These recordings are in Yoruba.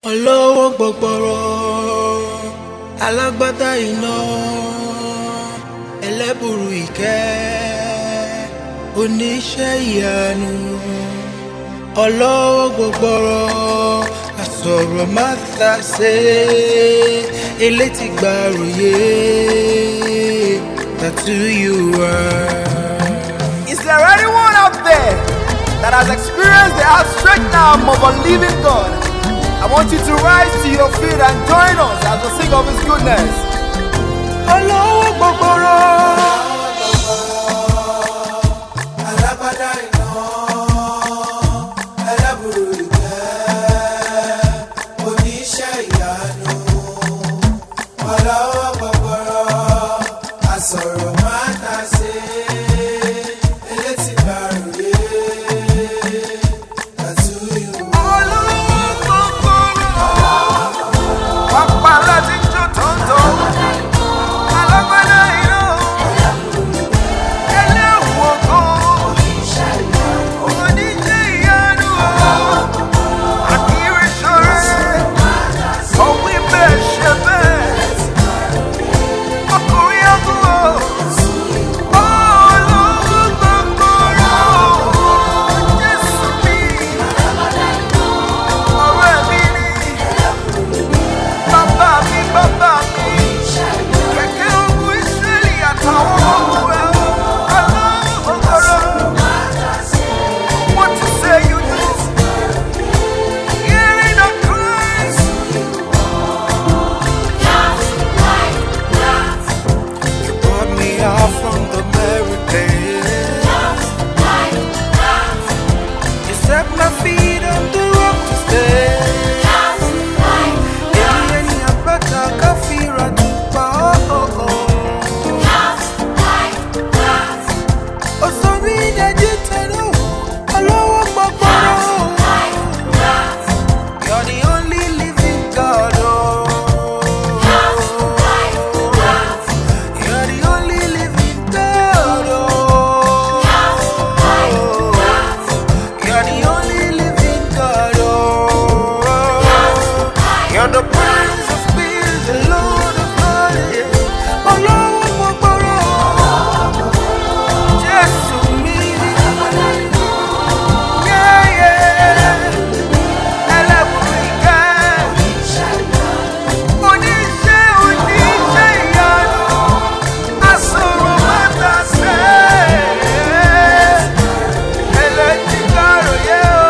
olówó gbọgbọrọ alágbádá iná ẹlẹ́bùrú ìkẹ́ oníṣẹ́ ìyanu olówó gbọgbọrọ àsọ̀rọ̀ má ta ṣe elétí gbàròyé that who you are. Is there anyone out there that has experienced the outstretched arm of a living God? I want you to rise to your feet and join us as we sing of His goodness. olówó gbọgbọrọ. alágbádá iná ẹlẹ́bùrú ìkẹ́ oníṣẹ́ ìyanu ọlọ́wọ́ gbọgbọrọ àsọ̀rọ̀ máa ta ṣe elétí gbàrúyé àtúnyù. Olówó gbọgbọrọ. Pápá láti jó tòótọ́. Alágbádá iná. Ẹlẹ́wù ògo. Oníṣẹ́ ìyanu. Àkírí ṣọrẹ́. Ọ̀wí bẹ́ẹ̀ ṣe bẹ́ẹ̀. Ọkùnrin àgùnwò. Olówó gbọgbọrọ. Jésù mi. Ọ̀rẹ́ mi ni. Bàbá mi, bàbá mi. Kẹ̀kẹ́ ogun Ísírẹ́lì àtàwọn ọmọ ẹ̀ o. Ọlọ́run ọ̀gọ́rọ̀. What you say you do? Hearing the cries. You brought me out from the merry place. You set my feet on the rock to stay. Èmi ẹni àgbàkà káfíra dùpà ọ̀ọ̀. Ó sọ mí dájú tẹ̀lé olówó gbọ́gbọ́rọ́. You're the only living God. Oh. You're the only living God. Oh. You're the only living God. Oh. You're the Prince of Peace, the Lord of Glory. Olówó gbọgbọrọ. Jésù mi. Yeah, yeah. Ẹlẹ́bùrú ìkẹ́. Oníṣẹ́ oníṣẹ́ ìyanu, àsọ̀rọ̀ mẹ́ta ṣe. Ẹlẹ́tí gbàròyé o,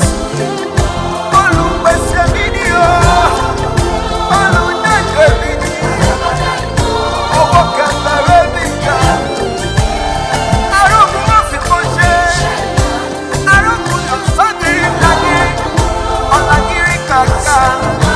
olùpèsè mi ni o, olùdájọ́ mi ni, owó kẹfẹ́rẹ́ mi ga. Arógun má fi kó ṣe, arógun yóò sọ́kiri dání, ọ̀làgírí kàkà.